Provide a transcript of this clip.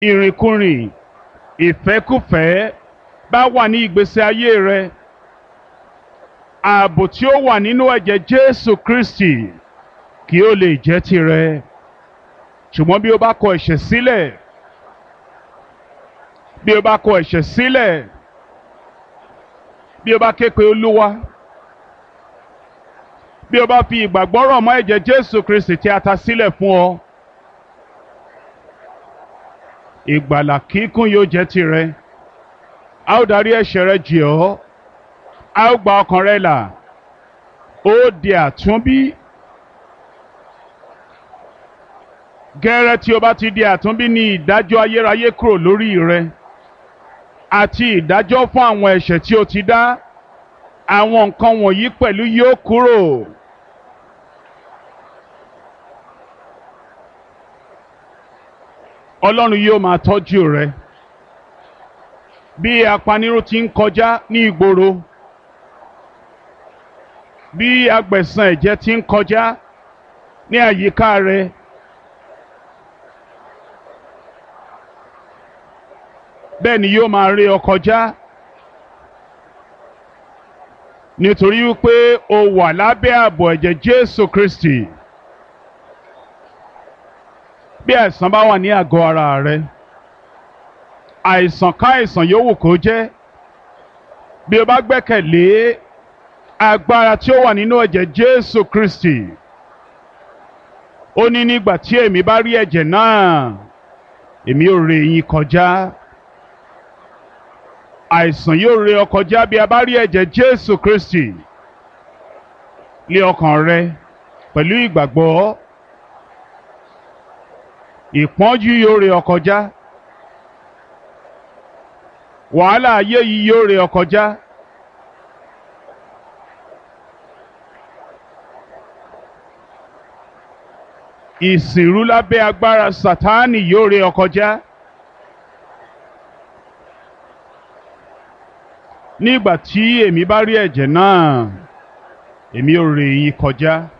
ìrìnkúrìn ìfẹ́kùfẹ́ bá wà ní ìgbésí ayé rẹ ààbò tí ó wà nínú ẹ̀jẹ̀ Jésù Kristi kí ó lè jẹ́ tirẹ̀ ṣùgbọ́n bí o bá kọ ẹ̀ṣẹ̀ sílẹ̀ bí o bá kọ ẹ̀ṣẹ̀ sílẹ̀ bí o bá ké pe Olúwa bí o bá fi ìgbàgbọ́ rọ̀ mọ́ ẹ̀jẹ̀ Jésù Kristi tí a ta sílẹ̀ fún ọ ìgbàlà kíkún yóò jẹ́ tirẹ̀ a ó darí ẹ̀ṣẹ̀ rẹ jì ọ́ a ó gba ọkàn rẹ là ó di àtúnbí gẹ́rẹ́ tí o bá ti di àtúnbí ní ìdájọ́ ayérayé kúrò lórí rẹ àti ìdájọ́ fún àwọn ẹ̀ṣẹ̀ tí o ti dá àwọn nǹkan wọ̀nyí pẹ̀lú yóò kúrò. Ọlọ́run yóò máa tọ́jú rẹ bí apanirun ti ń kọjá ní ìgboro bí agbẹ̀san ẹ̀jẹ̀ ti ń kọjá ní àyíká rẹ bẹ́ẹ̀ ni yóò máa rí ọ kọjá nítorí wípé o wà lábẹ́ ààbò ẹ̀jẹ̀ Jésù Kristi bí àìsàn bá wà ní àgọ́ ara rẹ àìsàn káìsàn yòówù kó jẹ́ bí o bá gbẹ́kẹ̀lé agbára tí ó wà nínú ẹ̀jẹ̀ Jésù Kristi ó ní nígbà tí èmi bá rí ẹ̀jẹ̀ náà èmi ò ré yín kọjá àìsàn yóò ré ọ kọjá bí a bá rí ẹ̀jẹ̀ Jésù Kristi lé ọkàn rẹ pẹ̀lú ìgbàgbọ́ ìpọ́njú yóò ré ọ kọjá wàhálà ayé yìí yóò ré ọ kọjá ìsìnrú lábẹ́ agbára Sátánì yóò ré ọ kọjá nígbà tí èmi bá rí ẹ̀jẹ̀ náà èmi ò ré yín kọjá.